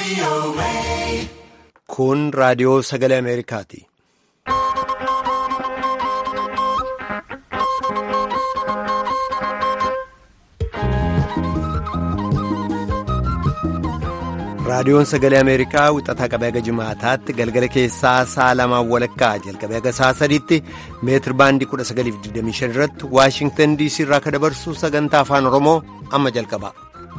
Kun raadiyoo sagalee Ameerikaati. Raadiyoon sagalee Ameerikaa wixataa qabee haga jimaataatti galgala keessaa sa'a lamaan walakkaa jalqabee haga sa'a sadiitti meetir baandii 1925 irratti Waashingtan DC irraa kan dabarsu sagantaa afaan Oromoo amma jalqaba.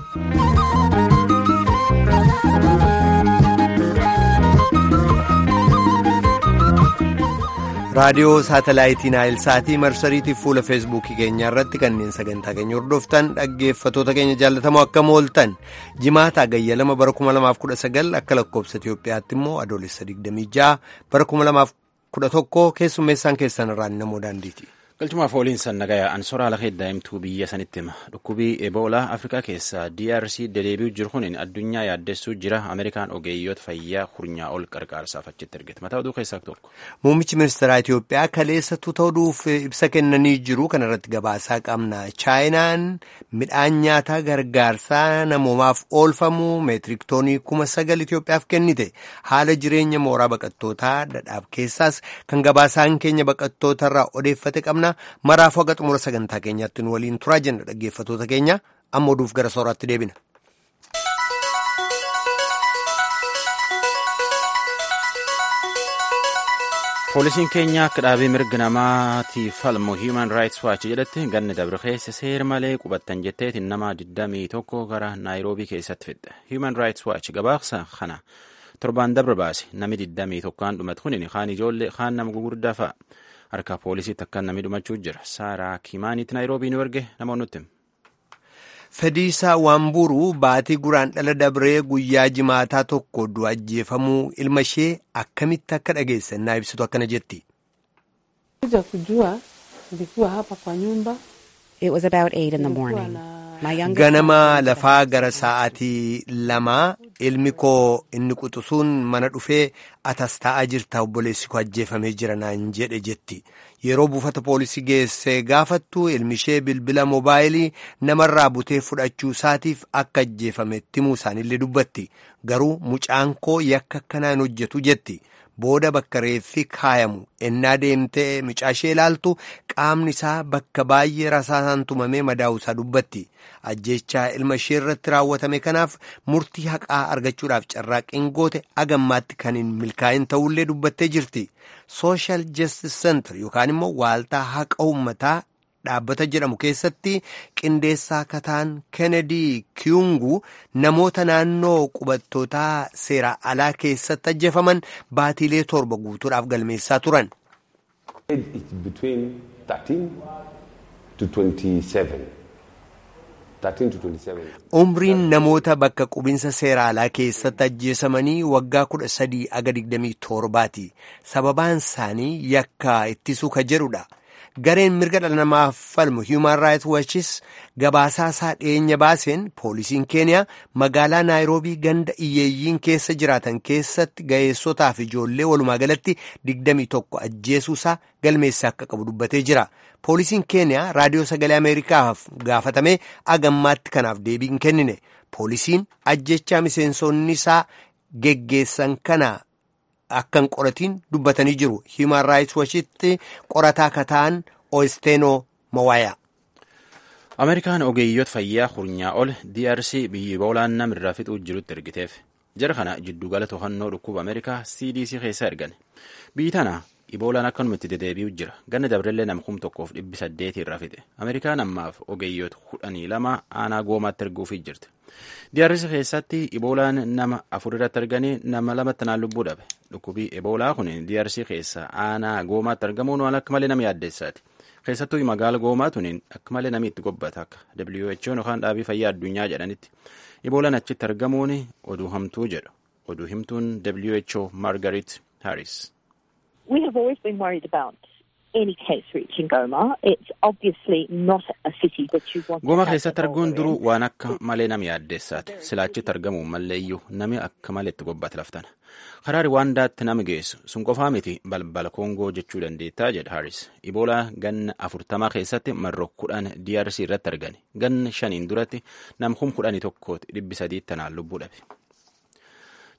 raadiyoo saatalaayitii naayilsaatii marsariitiif fuula feesbuukii keenyaa irratti kanneen sagantaa keenya hordoftan dhaggeeffatoota keenya jaallatamoo akkam ooltan jimaata agayya lama bara 2019 akka lakkoobsa Itiyoophiyaatti immoo adoolessa 26 bara 2011 keessummeessaan keessan irraan namoo daandiiti. galchumaaf ooliin sannagaya ansoraa lafa daa'imtuu biyya sanitti hima dhukkubii eboolaa afrikaa keessaa drc dedeebi'u jiru kun addunyaa yaaddessuu jira ameerikaan ogeeyyoota fayyaa hurnyaa ol qarqaarsaaf achitti ergite mataa oduu keessaa tokko. muummichi ministeeraa itiyoophiyaa kaleessatu ta'uuf ibsa kennanii jiru kana irratti gabaasaa qabna chaayinaan midhaan nyaataa gargaarsaa namoomaaf oolfamu meetiriktoonii kuma sagal itiyoophiyaaf kennite haala jireenya mooraa baqattootaa dhadhaab keessaas kan gabaasaan keenya baqattootarraa odeeffate qabna. maraaf haga xumura sagantaa keenyaatti nu waliin turaa jenna dhaggeeffatoota keenya amma oduuf gara sooraatti deebina. poolisiin keenya akka dhaabee mirga namaatiif falmu human rights watch jedhatti ganni dabre keessa seera malee qubattan jetteetiin nama 21 gara naayiroobii keessatti fidhe human rights watch gabaasa kana torbaan dabre baase nami 21 kan dhumate kun kaan ijoollee kaan nama gugurdaa fa'a. harka poolisiitti akka namni dhumachuu jira saaraa kimaaniitti naayiroobii nu erge namoonni nutti. Fediisaa Waamburuu baatii guraan dhala dabree guyyaa jimaataa tokko du'a ajjeefamuu ilma ishee akkamitti akka dhageessannaa ibsitu akkana jetti. Ganama lafaa gara sa'aatii lamaa ilmi koo inni quxisuun mana dhufee atas taa'aa jirta obboleessi koo ajjeefamee jira naan jedhe jetti. Yeroo buufata poolisii geessee gaafattu ilmi ishee bilbila moobaayilii namarraa butee fudhachuu isaatiif akka ajjeefametti himuu isaanillee dubbatti. Garuu mucaan koo yakka akkanaan hojjetu jetti. Booda bakka reeffi kaayamu ennaa deemtee mucaashee ilaaltu qaamni isaa bakka baay'ee rasaasaan tumamee madaa'u isaa dubbatti. Ajjechaa ilma ishee irratti raawwatame kanaaf murtii haqaa argachuudhaaf carraaqqiin goote agammaatti kan hin milkaa'in ta'ullee dubbattee jirti. Social Justice Center yookaan immoo waaltaa haqa uummataa dhaabbata jedhamu keessatti qindeessaa kataan Kennedy Kiyungu namoota naannoo qubattootaa seera alaa keessatti ajjeefaman baatiilee torba guutuudhaaf galmeessaa turan. Umriin namoota bakka qubinsa seera alaa keessatti ajjeesamanii waggaa kudha sadii aga digdamii torbaati. Sababaan isaanii yakka ittisuu ka jedhudha. Gareen mirga dhala namaaf falmu Human Rights Watchis gabaasaa isaa dhiyeenya baaseen poolisiin keeniyaa magaalaa naayiroobii ganda iyyeeyyiin keessa jiraatan keessatti ga'eessotaa fi ijoollee walumaa galatti 21 ajjeesuusaa galmeessaa akka qabu dubbatee jira. Poolisiin keeniyaa raadiyoo sagalee Ameerikaaf gaafatamee agammaatti kanaaf deebii hin kennine. Poolisiin ajjechaa miseensonni isaa geggeessan kana. Akkan qoratiin dubbatanii jiru. Human Rights Watchitti qorataa kataan Oesteno Mawaayaa. Ameerikaan ogeeyyoota fayyaa hurnyaa ol DRC biyyi boolaan namirraa fixuu jirutti ergiteef. Jara kana jiddugala to'annoo dhukkuba Ameerikaa CDC keessa ergan. Biyyi tana iboolaan akkanumatti dedeebi'u jira. Ganna dabrellee nama kum tokkoof dhibbi saddeetii irraa fixe. Ameerikaan ammaaf ogeeyyoota kudhanii lama aanaa goomaatti erguufii jirti. DRC keessatti iboolaan nama afur irratti arganii nama lamatti naan lubbuu dhabe. Dhukkubii eboolaa kun DRC keessa aanaa goomaatti argamuun waan akka malee nama yaaddeessaati. Keessattuu magaala goomaa tuniin akka malee namni itti gobbata akka WHO yookaan dhaabii fayyaa addunyaa jedhanitti. Iboolaan achitti argamuun oduu hamtuu jedhu. Oduu himtuun WHO Margaret Harris. We have always been worried about any case reaching Goma. It's obviously not a city that you want Goma keessatti arguun duruu waan akka malee nama yaaddeessaati. Silaa achitti argamu malleeyyuu nami akka malee itti gobbata laftana. Karaa Riwaandaatti nama geessu sun qofaa miti balbala Koongoo jechuu dandeettaa jedha Haris. Iboolaa ganna afurtamaa keessatti marroo kudhan DRC irratti argani. Ganna shaniin duratti nam kum kudhanii tokkooti dhibbi sadiitti tanaan lubbuu dhabe.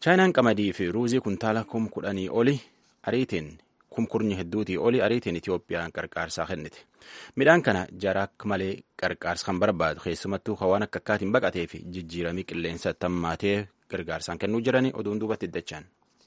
chaayinaan qamadii fi ruuzii kuntaala kum kudhanii oli ariitiin kumkurnyi hedduutii oli ariitiin Itiyoophiyaan qarqaarsaa kennite. Midhaan kana jara akka malee qarqaarsa kan barbaadu keessumattuu waan akka akkaatiin baqatee fi jijjiiramii qilleensa tammaatee gargaarsaan kennuu jiranii oduun duubatti iddachaan.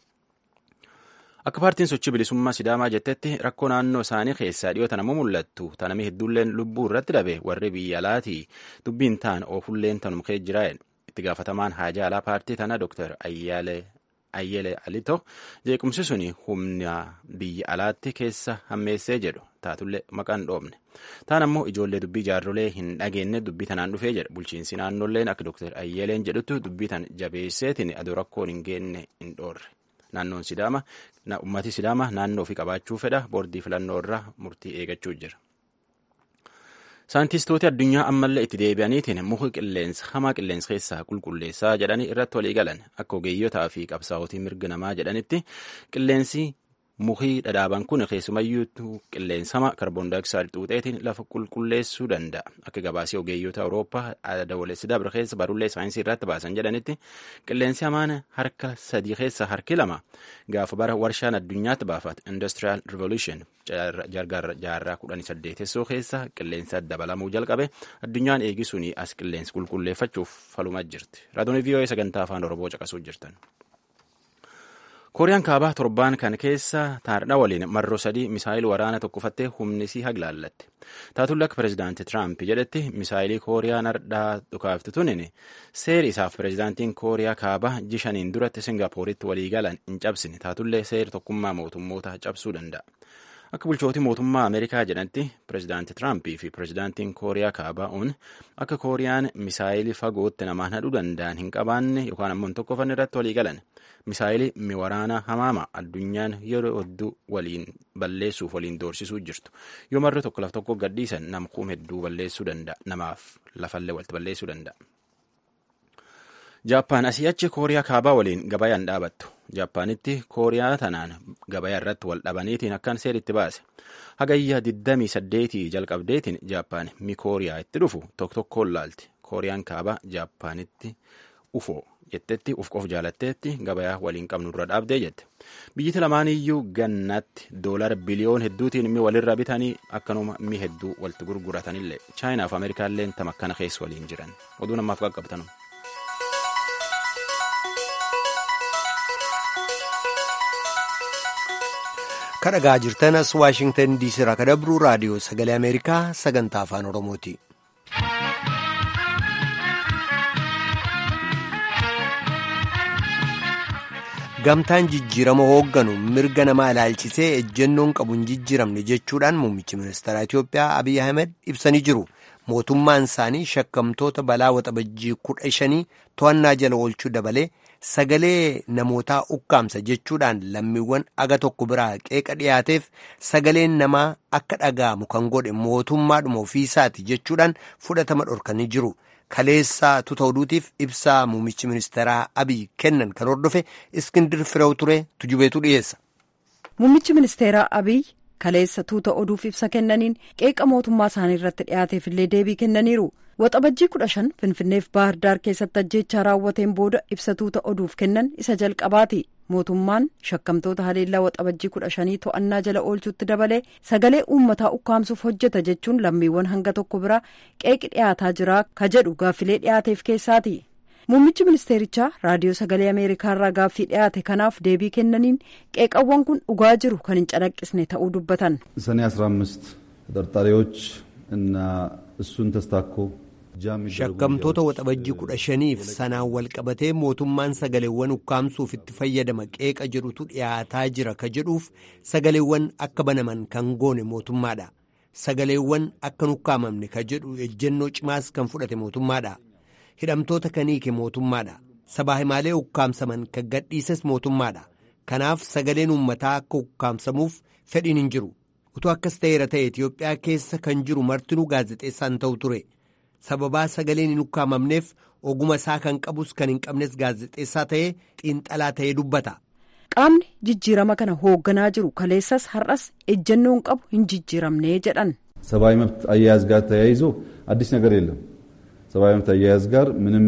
Akka paartiin sochii bilisummaa Sidaamaa jettetti rakkoo naannoo isaanii keessaa dhiyoota nama mul'attu tanamii hedduulleen lubbuu irratti dhabe warri biyya alaatii dubbiin ta'an oofulleen tanum kee jiraa'en itti gaafatamaan haajaa alaa paartii tana Dr. Ayyele Alito jeequmsi suni humna biyya alaatti keessa hammeessee jedhu taatullee maqaan dhoofne. Taan ammoo ijoollee dubbii jaarrolee hin dhageenye dubbii tanaan dhufee jedha bulchiinsi naannolleen akka Dr. Ayyeleen jedhutti dubbii tan jabeesseetiin aduu rakkoon hin geenne hin dhoorre. Naannoon Sidaama ummati Sidaama naannoo ofii qabaachuu fedha boordii filannoo irraa murtii eegachuu jira. Saayintistooti addunyaa ammallee itti deebi'aniitiin muka qilleensa hamaa qilleensa keessaa qulqulleessaa jedhanii irratti walii galan akka ogeeyyotaa fi qabsaa'otii mirga namaa jedhanitti qilleensi mukii dhadhaaban kun keessumayyuu qilleensa hamaa kaarboon daayioksaayid xuuxeetiin lafa qulqulleessuu danda'a akka gabaasii ogeeyyota awurooppaa dabalessi dabre keessa barullee saayinsii irratti baasan jedhanitti qilleensi hamaan harka sadii keessa harki lama gaafa bara warshaan addunyaatti baafate industrial revolution jaarraa kudhanii saddeetessoo keessa qilleensa dabalamuu jalqabe addunyaan eegisuun as qilleensi qulqulleeffachuuf faluma jirti raadiyoo vii'oo'ee sagantaa afaan oromoo caqasuu jirtan. kooriyaan kaabaa torbaan kan keessa taardha waliin marroo sadii misaayil waraana tokkofattee humnisii haglaallatte taatulle akka pirezidaanti tiraamp jedhetti misaayilii kooriyaan hardhaa dhukaaftu tunin seeri isaaf pirezidaantiin kooriyaa kaabaa jishaniin duratti singaappooritti walii galan hin cabsine taatullee seeri tokkummaa mootummoota cabsuu danda'a. Akka bulchootii mootummaa Ameerikaa jedhanitti pirezidaanti Tiraampii fi pirezidaantiin Kooriyaa Kaabaa un akka Kooriyaan misaayilii fagootti namaan hadhuu danda'an hin qabaanne yookaan ammoo hin tokkofan irratti walii galan. Misaayilii miwaraana hamaama addunyaan yeroo hedduu waliin balleessuuf waliin doorsisuu jirtu. Yoo marri tokko lafa tokko gadhiisan nama kuum hedduu balleessuu danda'a. Namaaf lafallee walitti balleessuu danda'a. Jaappaan asii achi Kooriyaa Kaabaa waliin gabayaan dhaabattu. Jaappaanitti Kooriyaa tanaan gabayaa irratti wal dhabaniitiin akkaan seeritti baase. Hagayya 28 jalqabdeetiin Jaappaan mi Kooriyaa itti dhufu tokko tokkoon laalti. Kooriyaan Kaabaa Jaappaanitti ufoo jettetti uf qof jaalatteetti gabayaa waliin qabnu dura dhaabdee jette. Biyyiti lamaaniyyuu gannatti doolara biliyoon hedduutiin mi walirra bitanii akkanuma mi hedduu walitti gurguratanillee Chaayinaaf Ameerikaallee tam akkana keessa waliin jiran. Oduu namaaf qaqqabtanu. kadhagaa jirtan as waashingtan diisii irraa kadabruu raadiyoo sagalee ameerikaa sagantaa afaan oromooti. gamtaan jijjiirama hoogganu mirga namaa ilaalchisee ejjennoon qabu hin jijjiiramne jechuudhaan muummichi ministeera Itiyoophiyaa Abiy Ahmed ibsanii jiru. mootummaan isaanii shakkamtoota balaa waxabajjii kudha shanii to'annaa jala oolchuu dabalee sagalee namootaa ukkaamsa jechuudhaan lammiiwwan aga tokko biraa qeeqa dhiyaateef sagaleen namaa akka dhaga'amu kan godhe mootummaadhuma ofiisaati jechuudhaan fudhatama dhorkanii jiru. Kaleessaa tuuta oduutiif ibsaa muummichi ministeeraa Abiy kennan kan hordofe Iskindir Firew ture tujubeetu dhiyeessa. Muummichi ministeeraa Abiy kaleessa tuuta oduuf ibsa kennaniin qeeqa mootummaa isaanii irratti dhiyaateef illee deebii kennaniiru. Waxabajjii kudha shan Finfinneef Baahir Daar keessatti ajjeechaa raawwateen booda ibsa tuuta oduuf kennan isa jalqabaati. Mootummaan shakkamtoota haleellaa waxabajjii kudha shanii to'annaa jala oolchuutti dabalee sagalee uummataa ukkaamsuuf hojjeta jechuun lammiiwwan hanga tokko biraa qeeqi dhiyaataa jira ka jedhu gaaffilee dhiyaateef keessaati. Muummichi ministeerichaa raadiyoo sagalee Ameerikaarraa gaaffii dhiyaate kanaaf deebii kennaniin qeeqawwan kun dhugaa jiru kan hin calaqqisne ta'uu dubbatan. ሰኔ 15 ተጠርጣሪዎች እና እሱን ተስታኮ shakkamtoota waxabajjii kudha shaniif sanaan wal qabatee mootummaan sagaleewwan ukkaamsuuf itti fayyadama qeeqa jedhutu dhiyaataa jira ka jedhuuf sagaleewwan akka banaman kan goone mootummaadha sagaleewwan akka ukkaamamne ka jedhu ejjennoo cimaas kan fudhate mootummaadha hidhamtoota kan hiike mootummaadha sabaa himaalee ukkaamsaman kan gadhiises mootummaadha kanaaf sagaleen uummataa akka ukkaamsamuuf fedhiin hin jiru utuu akkas ta'eera ta'e Itiyoophiyaa keessa kan jiru martinuu gaazexeessaan ta'u ture. sababaa sagaleen hin ukkaamamneef oguma isaa kan qabus kan hin qabnes gaazexeessaa ta'ee xiinxalaa ta'ee dubbata. qaamni jijjiirama kana hoogganaa jiru kaleessas har'as ejjennoon qabu hin jijjiiramnee jedhan. ሰብአዊ መብት አያያዝ ጋር ተያይዞ አዲስ ነገር የለም። ሰብአዊ መብት አያያዝ ጋር ምንም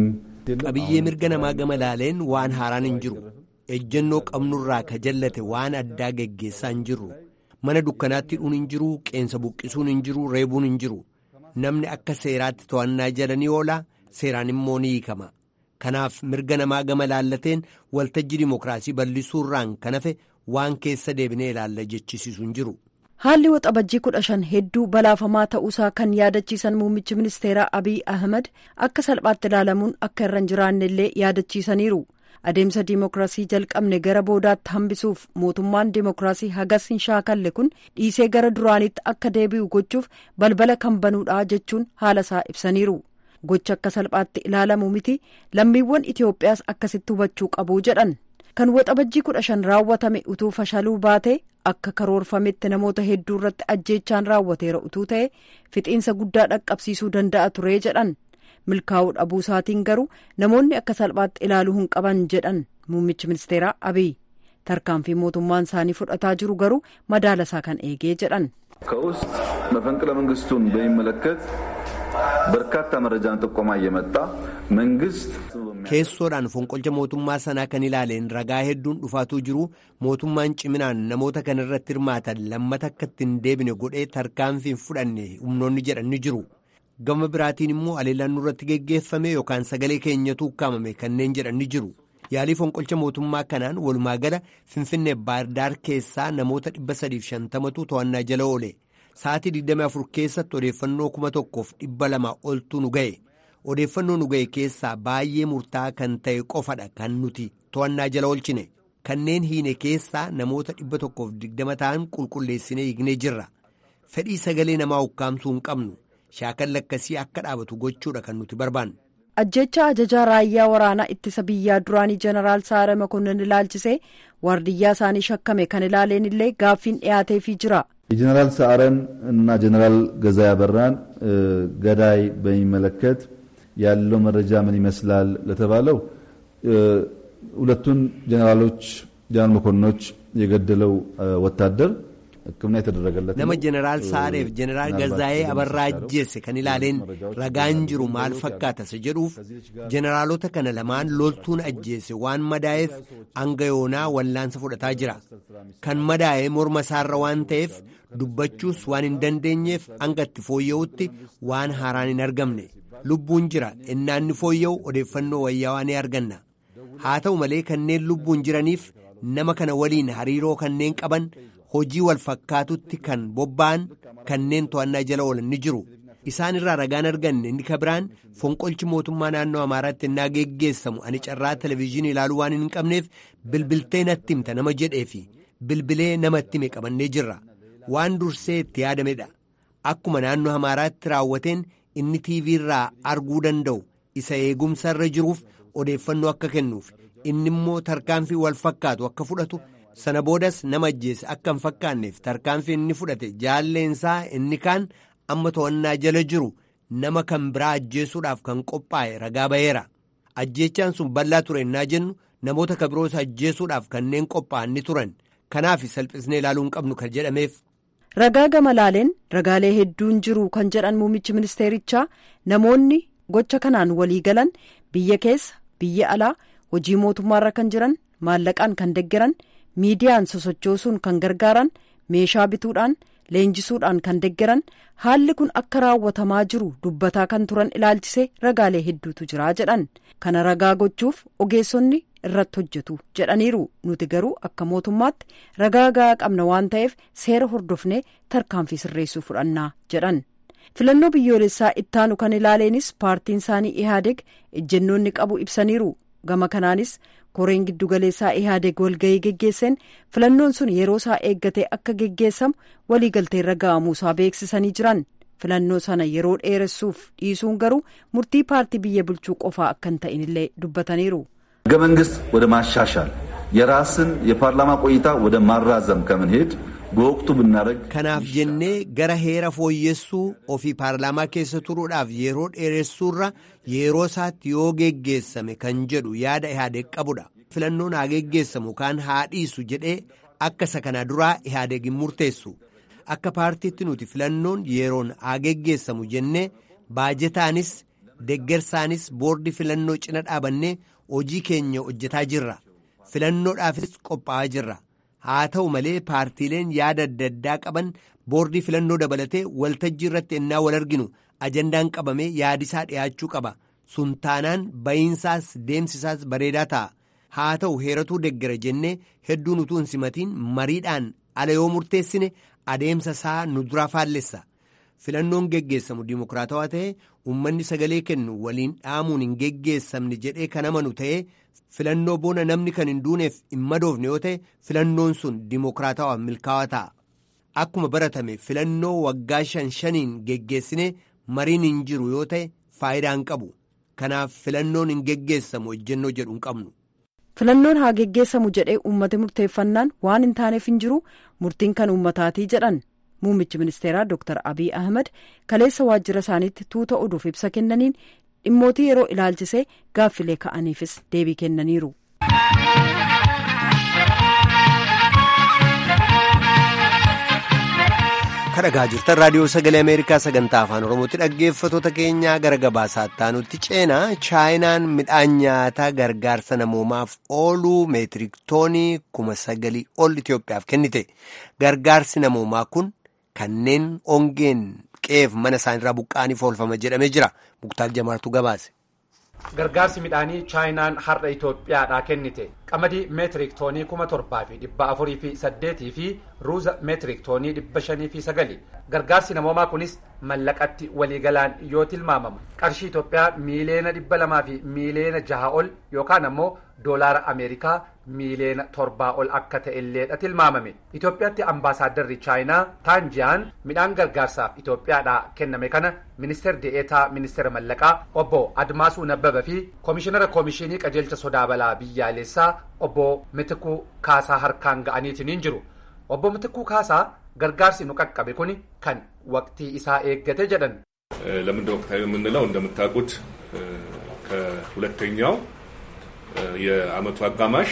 qabiyyee mirga namaa gama laaleen waan haaraan hin jiru ejjennoo qabnurraa ka jallate waan addaa geggeessaa hin jirru mana dukkanaatti hidhuun hin jiru qeensa buqqisuun hin jiru reebuun hin jiru namni akka seeraatti to'annaa jala ni oola seeraan immoo ni hiikama kanaaf mirga namaa gama laallateen waltajjii dimokiraasii bal'isuurraan kan hafe waan keessa deebinee ilaalla jechisiisu hin jiru. haalli waxabajjii kudha shan hedduu balaafamaa ta'uusaa kan yaadachiisan muummichi ministeeraa abiy ahmed akka salphaatti ilaalamuun akka irra hin jiraanne illee yaadachiisaniiru adeemsa diimokiraasii jalqabne gara boodaatti hambisuuf mootummaan diimokiraasii hagas hin shaakalle kun dhiisee gara duraanitti akka deebi'u gochuuf balbala kan banuudha jechuun haala isaa ibsaniiru gocha akka salphaatti ilaalamu miti lammiiwwan itiyoophiyaas akkasitti hubachuu qabu jedhan kan waxabajjii kudha shan raawwatame utuu fashaluu baate akka karoorfametti namoota hedduu irratti ajjeechaan raawwateera utuu ta'e fixiinsa guddaa dhaqqabsiisuu danda'a ture jedhan milkaa'uu dhabuu isaatiin garuu namoonni akka salphaatti ilaaluu hin qaban jedhan muummichi ministeeraa abiy tarkaanfii mootummaan isaanii fudhataa jiru garuu madaala isaa kan eegee jedhan. ከውስጥ መፈንቅለ መንግስቱን በሚመለከት በርካታ መረጃን ጥቆማ እየመጣ መንግስት keessoodhaan fonqolcha mootummaa sanaa kan ilaaleen ragaa hedduun dhufaatuu jiru mootummaan ciminaan namoota kana irratti hirmaatan lammata akka ittiin deebine godhee tarkaanfii hin fudhanne humnoonni jedhan ni jiru gama biraatiin immoo aleellaan nurratti geggeeffame yookaan sagalee keenyatu ukkaamame kanneen jedhan ni jiru yaalii fonqolcha mootummaa kanaan walumaa gala finfinnee baardaar keessaa namoota 350tu to'annaa jala oole sa'aatii 24 keessatti odeeffannoo 1200 oltu nu ga'e. odeeffannoo nu ga'e keessaa baay'ee murtaa'aa kan ta'e qofadha kan nuti to'annaa jala oolchine kanneen hiine keessaa namoota dhibba tokkoof digdama ta'an qulqulleessinee hiiknee jirra fedhii sagalee namaa ukkaamsuu hin qabnu shaakalli akkasii akka dhaabatu gochuudha kan nuti barbaannu. ajjecha ajajaa raayyaa waraanaa ittisa biyyaa duraanii jeneraal saare makonnin ilaalchisee waardiyyaa isaanii shakkame kan ilaaleen illee gaaffiin dhiyaateefii jira. የጀኔራል ሰዓረን እና ጀኔራል ገዛ ያበራን ገዳይ በሚመለከት ያለው መረጃ ምን ይመስላል ለተባለው ሁለቱን ጀነራሎች ጀነራል መኮንኖች የገደለው ወታደር ሕክምና የተደረገለት nama jeneraal saareef jeneraal gazaa'ee abarraa ajjeesse kan ilaaleen ragaan jiru maal fakkaata isa jedhuuf jeneraalota kana lamaan loltuun ajjeesse waan madaa'eef hanga yoonaa wallaansa fudhataa jira kan madaa'ee morma isaarra waan ta'eef dubbachuus waan hin dandeenyeef hanga itti fooyya'utti waan haaraan hin argamne lubbuun jira innaanni fooyya'u odeeffannoo wayyaawaa ni arganna haa ta'u malee kanneen lubbuun jiraniif nama kana waliin hariiroo kanneen qaban hojii wal fakkaatutti kan bobba'an kanneen to'annaa jala oolan ni jiru isaan irraa ragaan arganne inni kabiraan fonqolchi mootummaa naannoo amaaraatti innaa geggeessamu ani carraa televezyiinii ilaaluu waan hin qabneef bilbiltee natti himta nama jedhee fi bilbilee namatti hime qabannee jirra waan dursee itti yaadamedha akkuma naannoo amaaraatti raawwateen inni tiivii irraa arguu danda'u isa eegumsa irra jiruuf odeeffannoo akka kennuuf inni immoo tarkaanfii wal fakkaatu akka fudhatu sana boodas nama ajjeese akka hin fakkaanneef tarkaanfii inni fudhate jaalleensaa inni kaan amma to'annaa jala jiru nama kan biraa ajjeesuudhaaf kan qophaa'e ragaa ba'eera ajjeechaan sun bal'aa ture innaa jennu namoota kabiroos ajjeesuudhaaf kanneen qophaa'an ni turan kanaaf salphisnee ilaaluu hin qabnu kan jedhameef. ragaa gama laaleen ragaalee hedduun jiru kan jedhan muummichi ministeerichaa namoonni gocha kanaan walii galan biyya keessa biyya alaa hojii mootummaarra kan jiran maallaqaan kan deggeran miidiyaan sosochoosuun kan gargaaran meeshaa bituudhaan leenjisuudhaan kan deggeran haalli kun akka raawwatamaa jiru dubbataa kan turan ilaalchisee ragaalee hedduutu jira jedhan kana ragaa gochuuf ogeessonni irratti hojjetu jedhaniiru nuti garuu akka mootummaatti ragaa gahaa qabna waan ta'eef seera hordofnee tarkaanfii sirreessuu fudhannaa jedhan filannoo biyyoolessaa ittaanu kan ilaaleenis paartiin isaanii ihaadeg ejjennoonni qabu ibsaniiru gama kanaanis koreen giddugaleessaa ihaadeg walgahii geggeesseen filannoon sun yeroo isaa eeggatee akka geggeessamu waliigalteerra ga'amuusaa beeksisanii jiran filannoo sana yeroo dheeressuuf dhiisuun garuu murtii paartii biyya bulchuu qofaa akka hin ta'inillee dubbataniiru. ህገ መንግስት ወደ ማሻሻል የራስን የፓርላማ ቆይታ ወደ ማራዘም ከምንሄድ በወቅቱ ብናደረግ kanaaf jennee gara heera fooyyessuu ofii paarlaamaa keessa turuudhaaf yeroo dheeressuurra yeroo isaatti yoo geggeessame kan jedhu yaada ihaadeeg qabudha filannoon haa geggeessamu kaan haa dhiisu jedhee akka isa kana duraa ihaadeeg hin murteessu akka paartiitti nuti filannoon yeroon haa geggeessamu jennee baajetaanis deggersaanis boordii filannoo cina dhaabannee hojii keenya hojjetaa jirra filannoodhaafis qophaa'aa jirra haa ta'u malee paartiileen yaada adda addaa qaban boordii filannoo dabalatee waltajjii irratti ennaa wal arginu ajandaan qabamee yaadisaa dhiyaachuu qaba sun taanaan ba'iinsaas deemsisaas bareedaa ta'a haa ta'u heeratuu deggera jennee hedduun utuu hin simatiin mariidhaan ala yoo murteessine adeemsa isaa nu duraa faallessa filannoon geggeessamu dimokiraatawaa ta'e uummanni sagalee kennu waliin dhaamuun hin geggeessamne jedhee kan amanu ta'e filannoo boona namni kan hin duuneef hin madoofne yoo ta'e filannoon sun dimokiraatawaa milkaa'aa ta'a. Akkuma baratame filannoo waggaa shan shaniin geggeessine mariin hin jiru yoo ta'e faayidaa hin qabu. Kanaaf filannoon hin geggeessamu ejjennoo jedhu hin qabnu. Filannoon haa geggeessamu jedhee uummata murteeffannaan waan hin taaneef hin jiru murtiin kan uummataatii jedhan. Muummichi ministeeraa Dr. Abiy Ahmed kaleessa waajjira isaaniitti tuuta oduuf ibsa kennaniin dhimmootii yeroo ilaalchisee gaaffilee ka'aniifis deebii kennaniiru. kadhagaa jirtan raadiyoo sagalee ameerikaa sagantaa afaan oromootti dhaggeeffatoota keenyaa gara gabaasaatti aanutti ceenaa chaayinaan midhaan nyaataa gargaarsa namoomaaf ooluu meetirik toonii kuma sagalii ol itiyoophiyaaf kennite gargaarsi namoomaa kun kanneen ongeen qeef mana isaanirraa buqqa'aniif oolfama jedhamee jira muktaal jamaartu gabaase. gargaarsi midhaanii chaayinaan har'a itoophiyaadhaa kennite qamadii meetirik toonii kuma torbaa fi dhibba afurii fi saddeetii fi ruuza meetirik toonii dhibba shanii fi sagali gargaarsi namoomaa kunis mallaqatti waliigalaan yoo tilmaamamu qarshii itoophiyaa miileena dhibba lamaa fi miileena jaha ol yookaan ammoo doolaara ameerikaa miileena torbaa ol akka ta'elleedha tilmaamame itoophiyaatti ambaasaadarri chaayinaa taanjiyaan midhaan gargaarsaaf itoophiyaadhaa kenname kana ministeer de'eetaa ministeera mallaqaa obbo admaasuu nabbaba fi koomishinara koomishinii qajeelcha sodaa balaa biyyaalessaa obbo mitikuu kaasaa harkaan ga'aniitiin jiru obbo mitikuu kaasaa gargaarsi nu qaqqabe kun kan waqtii isaa eeggate jedhan ለምንድን ወቅታዊ የምንለው እንደምታውቁት ከሁለተኛው የአመቱ አጋማሽ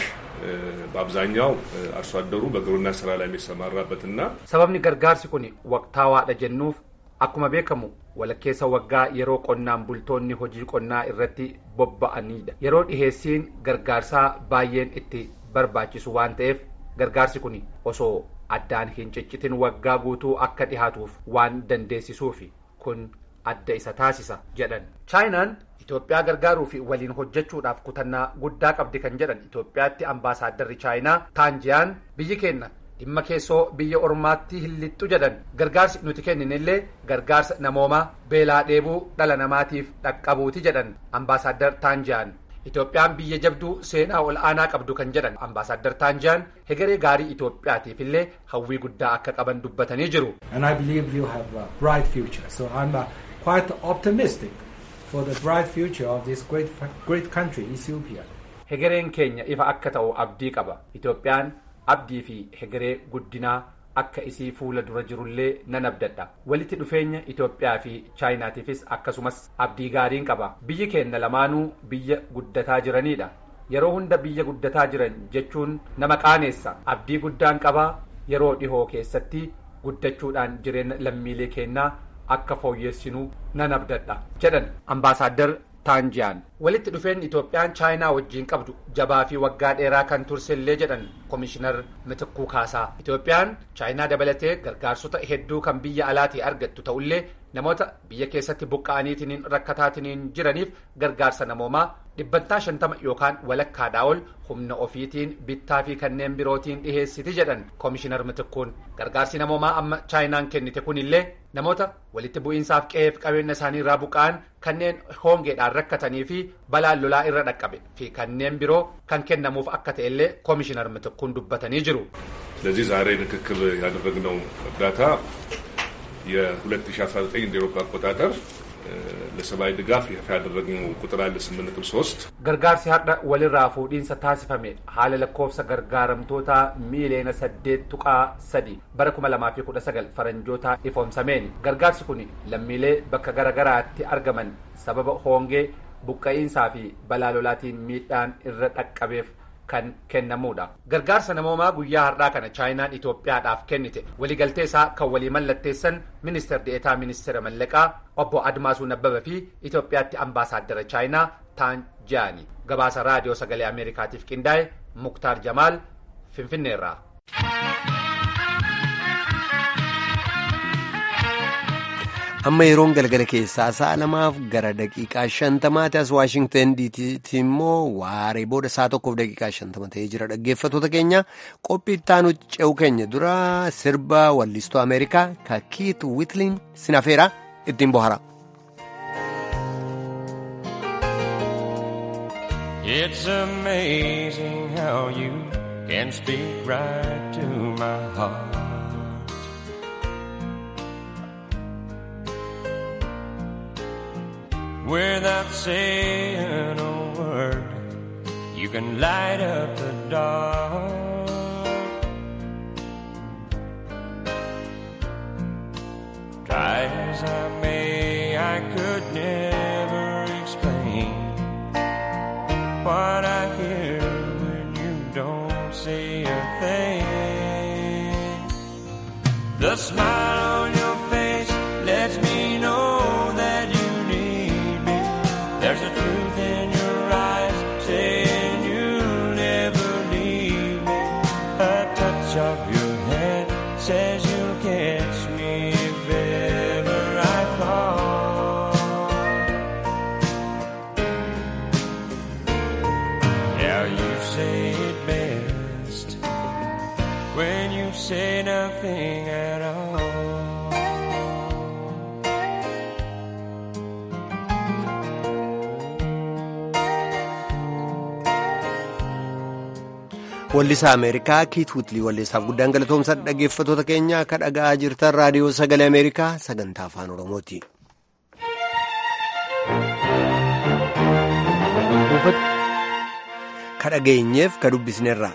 በአብዛኛው አርሶ አደሩ በግብርና ስራ ላይ የሚሰማራበትና sababni gargaarsi kun waqtaawaadha jennuuf akkuma beekamu walakkeessa waggaa yeroo qonnaan bultoonni hojii qonnaa irratti bobba'anidha yeroo dhiheessiin gargaarsaa baay'een itti barbaachisu waan ta'eef gargaarsi kun osoo addaan hin ciccitin waggaa guutuu akka dhihaatuuf waan dandeessisuufi kun adda isa taasisa jedhan chaayinaan Itoophiyaa gargaaruu fi waliin hojjechuudhaaf kutannaa guddaa qabdi kan jedhan Itoophiyaatti ambaasaadarri chaayinaa taanjiyaan biyyi keenya dhimma keessoo biyya ormaatti hin lixxu jedhan gargaarsi nuti kenninillee gargaarsa namoomaa beelaa dheebuu dhala namaatiif dhaqqabuuti jedhan ambaasaaddar taanjiyaan Itoophiyaan biyya jabduu seenaa ol aanaa qabdu kan jedhan ambaasaaddar taanjiyaan hegeree gaarii Itoophiyaatiif illee hawwii guddaa akka qaban dubbatanii jiru. And I believe you have a bright future. So I'm uh, quite optimistic for the bright future of this great, great country, Ethiopia. Hegereen keenya ifa akka ta'u abdii qaba. Itoophiyaan abdii fi hegeree guddinaa akka isii fuula dura jirullee nan abdadha. Walitti dhufeenya Itoophiyaa fi Chaayinaatiifis akkasumas abdii gaariin qaba. Biyyi keenya lamaanuu biyya guddataa jiranidha. Yeroo hunda biyya guddataa jiran jechuun nama qaaneessa. Abdii guddaan qaba yeroo dhihoo keessatti guddachuudhaan jireenya lammiilee keenyaa akka fooyyessinuu nan abdadha jedhan ambaasaaddar taanjiyaan walitti dhufeenyi itoophiyaan chaayinaa wajjiin qabdu jabaa fi waggaa dheeraa kan tursellee jedhan koomishinar mitikkuu kaasaa itoophiyaan chaayinaa dabalatee gargaarsota hedduu kan biyya alaatii argattu ta'ullee namoota biyya keessatti buqqa'aniitiin rakkataatiin jiraniif gargaarsa namoomaa dhibbantaa shantama yookaan walakkaadhaa ol humna ofiitiin bittaa fi kanneen birootiin dhiheessiti jedhan koomishinar mitikkuun gargaarsi namoomaa amma chaayinaan kennite kunillee namoota walitti bu'iinsaaf qe'eef qabeenya isaanii irraa buqqa'an kanneen hongeedhaan rakkatanii fi balaan lolaa irra dhaqqabe fi kanneen biroo kan kennamuuf akka ta'ellee koomishinar mitikkuun dubbatanii jiru. ስለዚህ ዛሬ ርክክብ ያደረግነው እርዳታ የ2019 እንደ ኤሮፓ አቆጣጠር ለሰብአዊ ድጋፍ ይፋ ያደረግነው ቁጥር አለ 8.3 gargaarsi har'a walirraa fuudhiinsa taasifame haala lakkoofsa gargaaramtoota miiliyoona saddeet tuqaa sadi bara kuma lamaa fi kudha sagal faranjoota ifoomsameen gargaarsi kun lammiilee bakka garagaraatti argaman sababa hoongee buqqa'iinsaa fi balaa lolaatiin miidhaan irra dhaqqabeef kan kennamuudha. Gargaarsa namoomaa guyyaa har'aa kana chaayinaan Itoophiyaadhaaf kennite waliigaltee isaa kan walii mallatteessan ministeer deetaa ministeera mallaqaa obbo Admaasuu Nabbaba fi Itoophiyaatti ambaasaaddara chaayinaa Taan Jaani. Gabaasa raadiyoo sagalee Ameerikaatiif qindaa'e Muktaar Jamaal Finfinneerraa. amma yeroon galgala keessaa sa'a lamaaf gara daqiiqaa shantamaati as waashingtan diisiitti immoo waaree booda sa'a tokkoof daqiiqaa shantama ta'ee jira dhaggeeffattoota keenya qophii ittaanu ce'u keenya dura sirba wallistuu ameerikaa ka kiit wiitliin sinafeera ittiin bohara. It's amazing how you can speak right to my heart. Without saying a word, you can light up the dark. Try as I may, I could never explain what I hear when you don't say a thing. The smile on your face lets me know that you need me. There's a truth in your eyes saying you'll never leave me. A touch of your hand says you'll catch me if ever I fall. Now you say it best when you say nothing at all. Wallisaa Ameerikaa Kiit Wiitlii wallisaaf guddaan galatoomsa dhaggeeffattoota keenya akka dhaga'aa jirtan raadiyoo sagalee Ameerikaa sagantaa afaan Oromooti. Ka dhageenyeef ka dubbisneerra.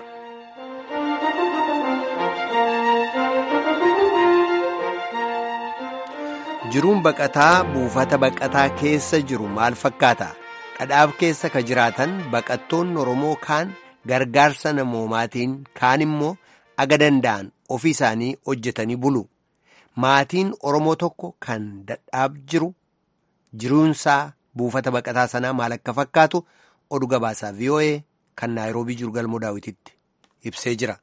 Jiruun baqataa buufata baqataa keessa jiru maal fakkaata? Dhadhaab keessa ka jiraatan baqattoonni Oromoo kaan gargaarsa namoomaatiin kaan immoo aga danda'an ofii isaanii hojjetanii bulu. Maatiin Oromoo tokko kan dhadhaab jiru jiruunsaa buufata baqataa sanaa maal akka fakkaatu oduu gabaasaa VOA kan Naayiroobii jiru galmoo daawwititti ibsee jira.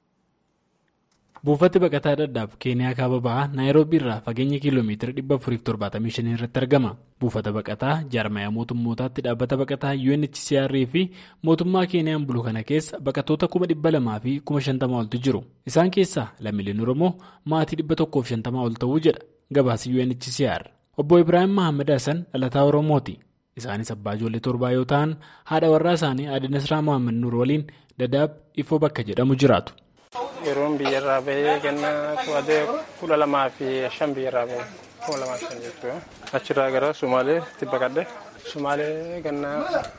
Buufati baqataa dhadhaab keeniyaa kaaba bahaa naayiroobii irraa fageenya kiiloomeetira 475 irratti argama. Buufata baqataa jaarmayaa mootummootaatti dhaabbata baqataa UNHCR fi mootummaa keeniyaan bulu kana keessa baqattoota 200,000 fi 50,000 oltu jiru. Isaan keessaa lammiileen Oromoo maatii 150 ol ta'uu jedha gabaasi UNHCR. Obbo Ibrahim Mahammad Hassan dhalataa Oromooti. Isaanis abbaa ijoollee torbaa yoo ta'an haadha warraa isaanii Aadde Nasraa Mohaammed Nuur waliin dadaab ifoo bakka jedhamu jiraatu. Yeroon biyyarraa bahee ganna to'atee kudha lamaa fi shan biyyarraa bahee kuma lamaa fi shan jechuudha. Achirraa gara Sumaaleetti baqadhe. Sumaalee ganna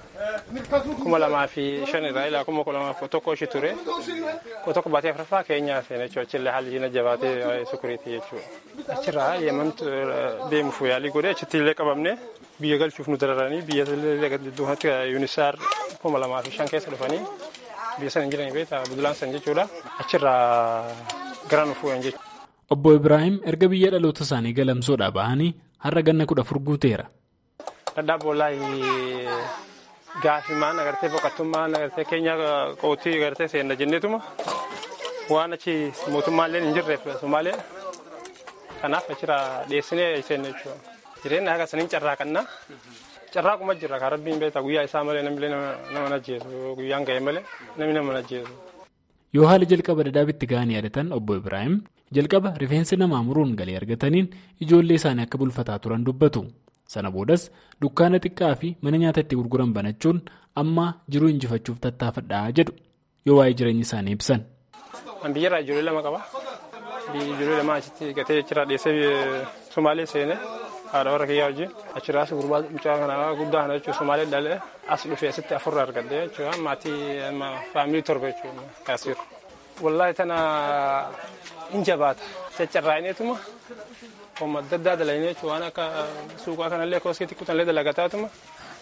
kuma lamaa fi shan irraa ilaa kuma kudha lamaa fi tokko ishee ture. Koo tokko baatee afuraffaa keenyaa seene jechuudha. Achillee haalli jina jabaatee sukuriiti jechuudha. Achirraa yeemantu deemuuf yaalii godhee achitti illee qabamne biyya galchuuf nu dararanii biyya duubatti yuunisaar kuma lamaa fi shan keessa dhufanii biyya sana hin jiran beektaa budulaan san jechuudha achirraa gara nu fuudhan jechuudha. Obbo Ibrahim erga biyya dhaloota isaanii galamsoodhaa bahanii har'a ganna kudha afur guuteera. Dhadhaab boolaayi gaafimaan agartee boqottummaan agartee keenya qootii agartee seenna jenneetuma waan achi mootummaallee hin jirreef Somaalee kanaaf achirraa dhiyeessinee seenna jechuudha. Jireenya haga saniin carraaqannaa. Carraaquma jirra kan rabbiin beektaa guyyaa isaa malee namni nama ajjeesu guyyaan ga'e malee namni nama ajjeesu. Yoo haala jalqaba dadaabitti ga'anii yaadatan obbo Ibrahim jalqaba rifeensi namaa muruun galii argataniin ijoollee isaanii akka bulfataa turan dubbatu. Sana boodas dukkaana xiqqaa fi mana nyaata itti gurguran banachuun amma jiruu injifachuuf tattaafadhaa jedhu yoo waa'ee jireenya isaanii ibsan. An biyyarraa ijoollee lama qaba. Ijoollee lama achitti gatee achirraa dhiyeessee Somaalee seenee haadha warra kiyyaa wajjin achirraas gurbaa mucaa kanaa guddaa kana jechuudha Somaalee dhalee as dhufee asitti afurra argadde jechuudha maatii faamilii torba jechuudha kaasiru. Wallaahi tana hin jabaata caccarraa'ineetuma homma adda addaa dalaginee jechuudha waan akka suuqaa kanallee kooskii xiqqootanillee dalagataatuma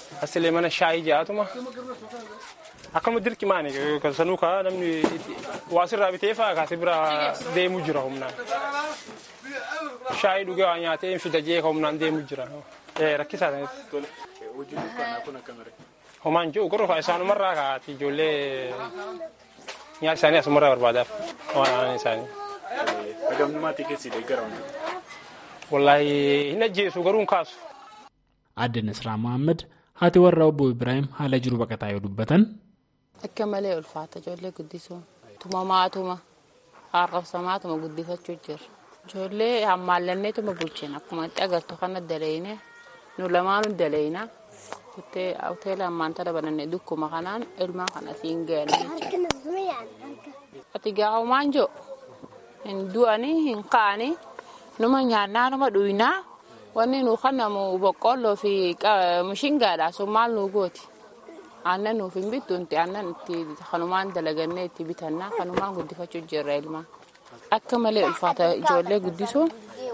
asilee mana shaayii jaatuma akkama dirqimaani sanuu kaa namni waasirraa bitee fa'aa kaasee bira deemu jira humnaan shaayii dhugee waa nyaatee hin fida jee ka humnaan deemu jira rakkisaa ta'etti homaan jiru garuu isaanumarraa kaati ijoollee nyaata isaanii asumarraa barbaadaaf waan aanan isaanii. Hagamnumaatii keessi deeggara Wallaahi hin ajjeesu garuu hin kaasu. Aadde Nasraa Mohaammed haati warraa obbo Ibrahim haala jiru baqataa yoo dubbatan. Akka malee ulfaata ijoollee guddisuun tumamaatuma arrabsamaatuma guddifachuu jirra. Ijoollee hammaallanneetuma bulchina akkuma itti agartu kana daleeyne nu lamaanuu daleeyna hoteela ammaan tana bananne dukkuma kanaan ilmaan kana siin ga'anii ati gaahumaan jo hin du'anii hin ka'anii numa nyaannaa numa dhuynaa wanni nu kanamu boqqolloo fi mishingaadha sun maal nu gooti aannan nuuf hin bittu inti aannan itti kanumaan dalagannee itti bitannaa kanumaan guddifachuu jirra ilmaan akka malee ulfaata ijoollee guddisuun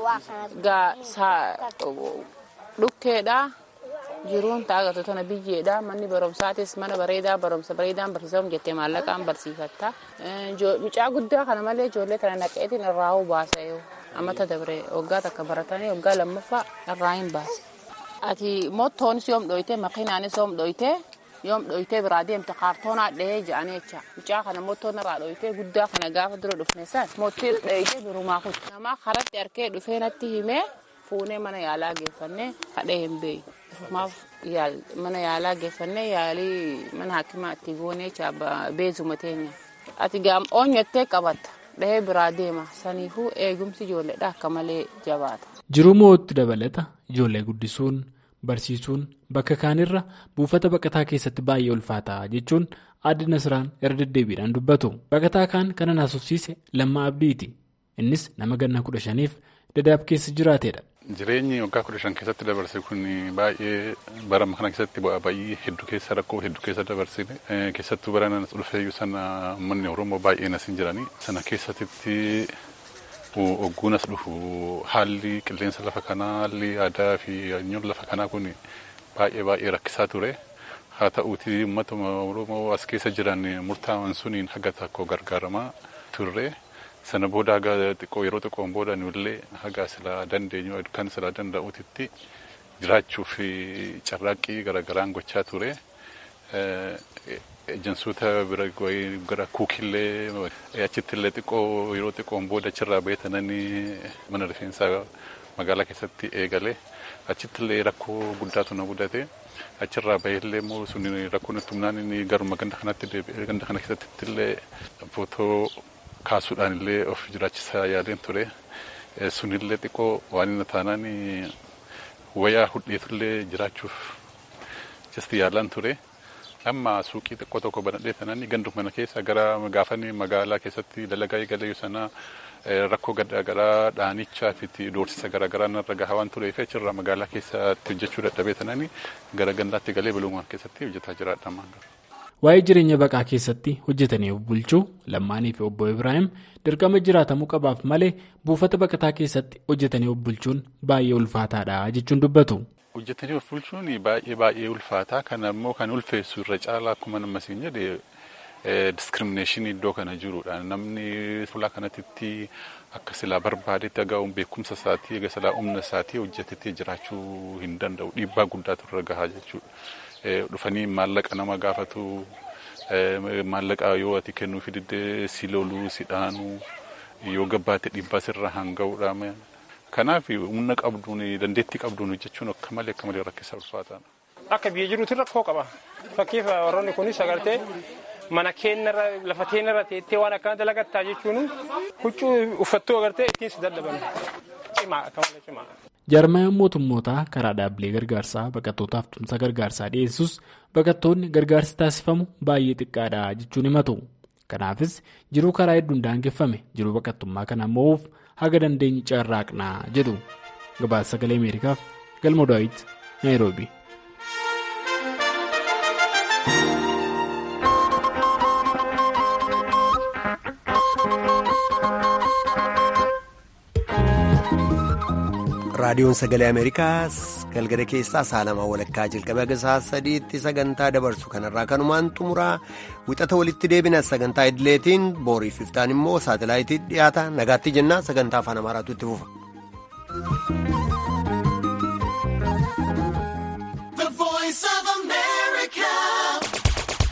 dhukkeedha jiruun taagatu tana biyyeedha manni barumsaatis mana bareedaa barumsa bareedaan barsiisamu jettee maallaqaan barsiifatta mucaa guddaa kana malee ijoollee kana naqeetiin irraa hoo baasa yoo ammata dabre waggaa takka baratanii waggaa lammaffaa irraa hin baase. Ati mottoonis yoom dhoyte makiinaanis yoom dhoyte yoom dhoyte biraa deemte kaartoonaa dhahee jedhanii jecha mucaa kana mottoon irraa dhoyte guddaa kana gaafa dura dhufne san mottii dhoyte birumaa kutu namaa karatti harkee dhufee natti himee fuunee mana yaalaa geeffannee kadhee hin beeyu. Maaf mana yaalaa geeffannee yaalii mana hakimaa itti goonee beezuma teenya. Ati gaam oonyattee qabatta. dhahee biraa deema saniifuu eegumsi ijoolleedha akka malee jabaata. Jiruu moo'utti dabalata ijoollee guddisuun barsiisuun bakka kaanirra buufata baqataa keessatti baay'ee ulfaataa jechuun aadde Nasraan irra deddeebiidhaan dubbatu. Baqataa kaan kana naasofsiise lammaa abdiiti. Innis nama ganna kudha shaniif dadaab keessa jiraateedha. Jireenyi waggaa kudha shan keessatti dabarse kun baay'ee barama kana keessatti bu'aa baay'ee hedduu keessa rakkoo hedduu keessa dabarsine keessattuu bara nanas dhufeeyyuu sana uummanni Oromoo baay'een as hin jiranii sana keessatti ogguunas dhufu haalli qilleensa lafa kanaa haalli aadaa fi hanyoon lafa kanaa kun baay'ee baay'ee rakkisaa ture. Haa ta'uuti uummata Oromoo as keessa jiran murtaa'an suniin haga tokko gargaaramaa turre. sana booda haga xiqqoo yeroo xiqqoon booda nullee haga silaa dandeenyu kan silaa danda'uutitti jiraachuuf carraaqqii garagaraan gochaa ture. Ejansoota bira gara kuukillee achittillee xiqqoo yeroo xiqqoon booda achirraa beetanani mana rifeensaa magaalaa keessatti eegale achittillee rakkoo guddaatu na mudate achirraa baheellee immoo sun rakkoon tumnaan inni garuma ganda kanatti ganda kana keessatti illee footoo kaasuudhaan illee of jiraachisaa yaadeen ture sunillee xiqqoo waan inni taanaan wayaa hudheetullee jiraachuuf jasti yaalaan ture. Amma suuqii xiqqoo tokko banadhee sanaan ganduma kana keessa gara gaafanii magaalaa keessatti dalagaa eegalee sana rakkoo garaagaraa dhaanichaa fi doorsisa garaagaraa narra gahaa waan tureef achirraa magaalaa keessatti hojjechuu dadhabee sanaan gara gandaatti galee biluumaan keessatti hojjetaa jiraadha. Waa'ee jireenya baqaa keessatti hojjetanii of bulchuu Lammaanii fi obbo Ibrahim dirqama jiraatamuu qabaaf malee buufata baqataa keessatti hojjetanii of bulchuun baay'ee ulfaataadha jechuun dubbatu. Hojjetanii of bulchuun baay'ee baay'ee ulfaataa kana immoo kan ulfeessu irra caalaa akkuma nama siin jedhe diskiriminashinii iddoo kana jirudha. Namni fuula kanatti akka silaa barbaadetti agaa'uun beekumsa isaatii egaa silaa humna isaatii hojjetetti jiraachuu hin danda'u dhiibbaa guddaatu irra gahaa jechuudha. dhufanii maallaqa nama gaafatu maallaqa yoo ati kennuufi diddee si loluu si dhaanuu yoo gabbaate dhiibbaa sirra hanga'uudha. Kanaaf humna qabduun dandeettii qabduun hojjechuun akka malee akka malee rakkisa ulfaataadha. Akka biyya jiruutti rakkoo qaba. Fakkiif warroonni kunis agartee mana keenyarra lafa keenyarra teettee waan akkana dalagattaa jechuun huccuu uffattuu agartee ittiin si dadhaban. Cimaa akka malee cimaa. Jaarmayaan mootummootaa karaa dhaabbilee gargaarsaa baqattootaaf tumsa gargaarsaa dhiyeessus baqattoonni gargaarsi taasifamu baay'ee xiqqaadha jechuun himatu. Kanaafis jiruu karaa hedduun daangeffame jiruu baqattummaa kana mo'uuf haga dandeenyi carraaqnaa jedhu. Gabaasa sagalee Ameerikaaf Galmoo Daawit Naayiroobi. raadiyoon sagalee ameerikaa galgala keessaa sa'a lamaa walakkaa jalqabee haga sa'a sadiitti sagantaa dabarsu kanarraa kanumaan xumuraa wixata walitti deebina sagantaa idileetiin booriif iftaan immoo saatalaayitii dhiyaata nagaatti jennaa sagantaa afaan amaaraatu itti fufa.